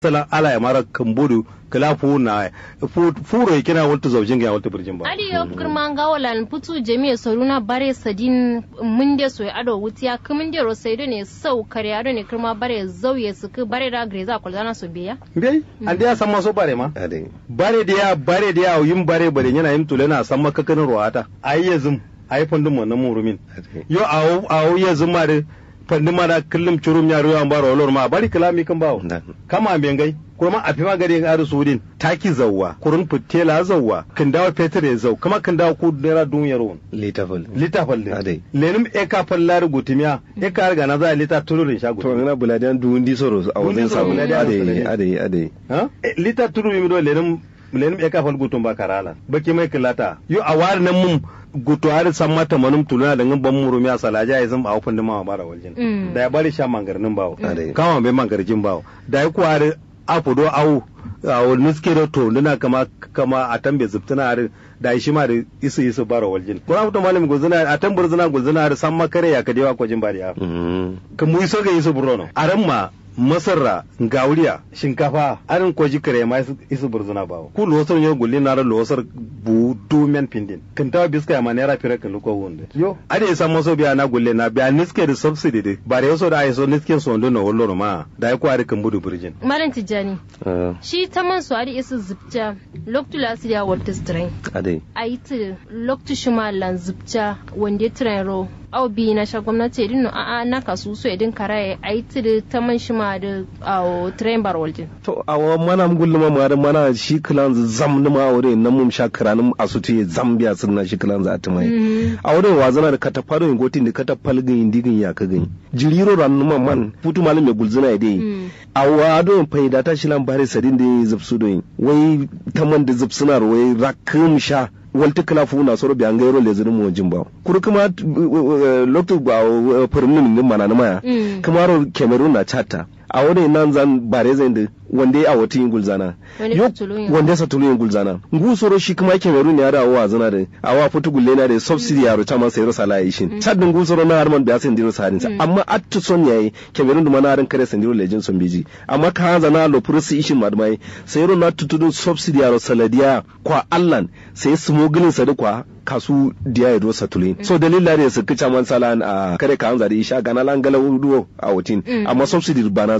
sala ala ya mara kambodu kala fu na furo ya kina wata zaujin ga wata birjin ba ali yo kirma ngawalan putu jami'a saruna bare sadin munde so ya ado wutiya kumun de ro saido ne sau kare ado ne kirma bare zauye su ku bare da greza kulzana so biya bai an da ya san maso bare ma ade bare da ya bare da ya yin bare bare yana yin tulana san makakanin ruwata ayi yazum ayi fandun wannan murumin ade yo awo awo yazum ma da fandun ma da kullum curum ya ruwa baro olor ma bari kalami kan bawo dan kama bengai kuma a fi magani ga aru sudin taki zawwa kurun fitela zawwa kan dawo fetur ya zau kuma kan dawo ku naira duniyar won litafal lita falle Ade. lenim eka fallar gutimiya eka riga na za a lita tulurin shago to ngana buladiyan duundi soro a wajen soro, sabu buladiyan ade soro. ade ade ha Eh, lita tulu mi do lenim lenim eka fal gutun ba karala baki mai kilata yo a war nan mun gutu har san mata manum tuluna da ban murumi a salaja ya zan ba hufin da ma bara waljin Mm. da ya bari sha mangarnin bawo Ade. kama bai mangarjin bawo da ya kuwa afu do awu a wani nuske da to nuna kama kama a tambe zubtuna har da shi ma da isu isu bara waljin kuma mutum malami guzuna a tambar zuna guzuna har san makare ya kadewa kwajin bari ya Mm. ka mu iso ga isu burno aran ma masarra gauriya shinkafa arin kwaji kare ma isu- isu burzuna bawo ku losar yo gulli na ra losar bu dumen pindin kan tawa biska ya ma naira fira kan luko wonde yo ade isa maso biya na gulle na biya niske da subsidy de bare yaso da aiso niske so ndo na wolloro ma da ya kwari kan budu burjin malam tijjani Ah, shi ta man su adi isu zubta loktu lasi ya wata strain ade a yi ta loktu shima lan zubta wanda train ro au bi na sha gwamnati edin no a a na kasu so edin karaye a yi ta da ta man shima da a train bar waljin to awa mana gullu ma ma da mana shi kilan zam na ma wore nan mum sha kiranin asutu ya zambia sun na shi kilan za ta mai a wurin wazana da katafaro yin gotin da katafal gin digin ya ka gani jiriro ran numa man putu malam ya gulzuna ya dai a wado faida ta shi lan bare sadin da ya zubsu doyin wai taman da zubsuna wai rakum sha walti kala fu na soro biyan gairo le zirin mu jimba kuru kuma lokto ba furmin min mana na maya Mm. kuma ro cameroon na chata a wani nan zan bare zan da wanda ya awati yin gulzana Wanda Yo- ya tulu yin- wanda ya tulu yin gulzana ngu soro shi kuma cameroon ya da awa zana da awa futu gulle na da subsidy ya rota masa yaro sala yi shin chad ngu soro na harman biya sen diro sarin amma attu son yayi cameroon duma na harin kare sen diro lejin son biji amma ka hanza na lo pursi ishin madmai sai yaro na tutudun subsidy ya ro saladiya kwa allan sai smuggling sa da kwa kasu diya ya dosa tulin so dalila ne su kica man salan a kare ka hanza da isha gana lan gala wuduwo a wutin amma subsidy bana